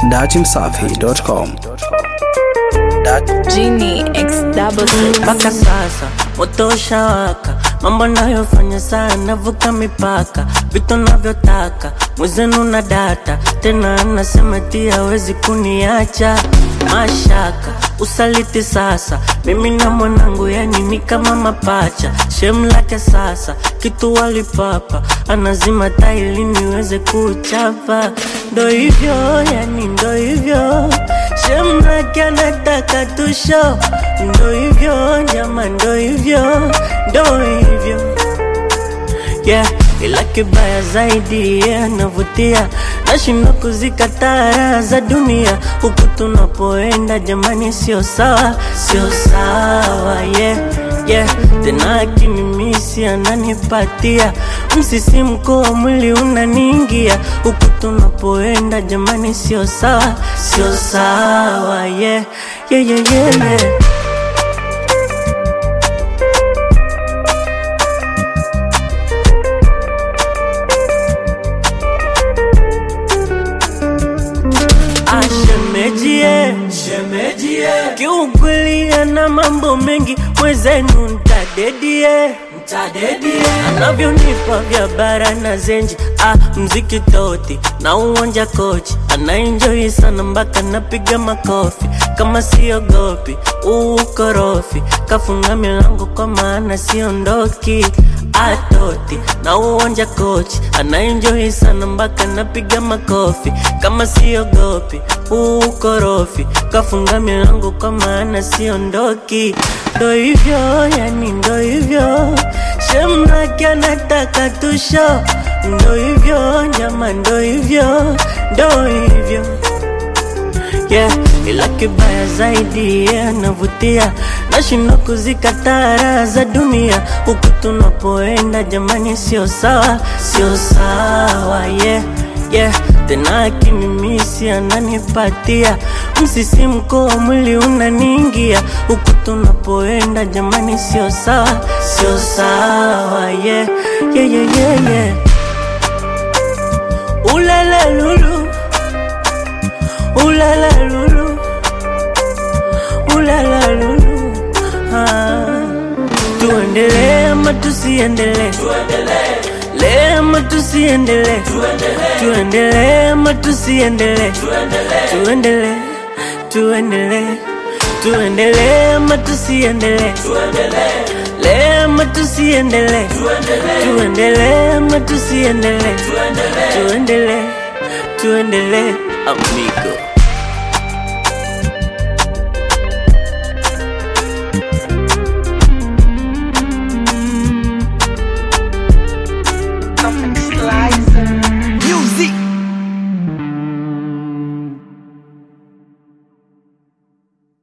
datimsafi.com. Genie X double six. mpaka sasa moto ushawaka, mambo nayofanya sana vuka mipaka, vitu navyotaka mwezenu na data tena, anasema ti hawezi kuniacha mashaka usaliti sasa, mimi na mwanangu yani ni kama mapacha, shem lake sasa kitu walipapa, anazima taili niweze kuchapa, ndo hivyo yani ndo hivyo shem lake anataka tusho, ndo hivyo jama, ndo hivyo ndo hivyo yeah. Ila kibaya zaidi yeah, anavutia nashindwa kuzikataa raha za dunia huku tunapoenda jamani, sio sawa, sio sawa yeah, yeah. Tena akinimisi ananipatia msisimko wa mwili unaniingia huku tunapoenda jamani, sio sawa, sio sawa yeah, yeah, yeah, yeah, yeah. Ashemejie, shemejie, kiukweli ana mambo mengi, mwezenu ntadedie, ntadedie, anavyonipa vya bara na zenji, ah, mziki toti na uwanja kochi, anaenjoi sana mpaka napiga makofi, kama siogopi ukorofi, kafunga milango kwa maana siondoki atoti na uwanja kochi anaenjoi sana mpaka napiga makofi kama siogopi ukorofi kafunga milango kwa maana siondoki ndo hivyo yani ndo hivyo shemlake anataka tusho ndo hivyo nyama ndo hivyo ndo hivyo yeah. Ila kibaya zaidi yeah, navutia nashindwa kuzikataa raha za dunia huku tunapoenda jamani, sio sawa, sio sawa yeah, yeah. Tena akinimisi ananipatia msisimko wa mwili unaniingia huku tunapoenda jamani, sio sawa, sio sawa yeah, yeah, yeah, yeah, yeah. Ulala lulu Ulala lulu Ulala lulu ah. Tuendelee ama tusiendelee Tuendelee ama tusiendelee Tuendelee ama tusiendelee Tuendelee Tuendelee Tuendelee ama tusiendelee Tuendelee ama tusiendelee Tuendelee ama tusiendelee Tuendelee Tuendelee amigo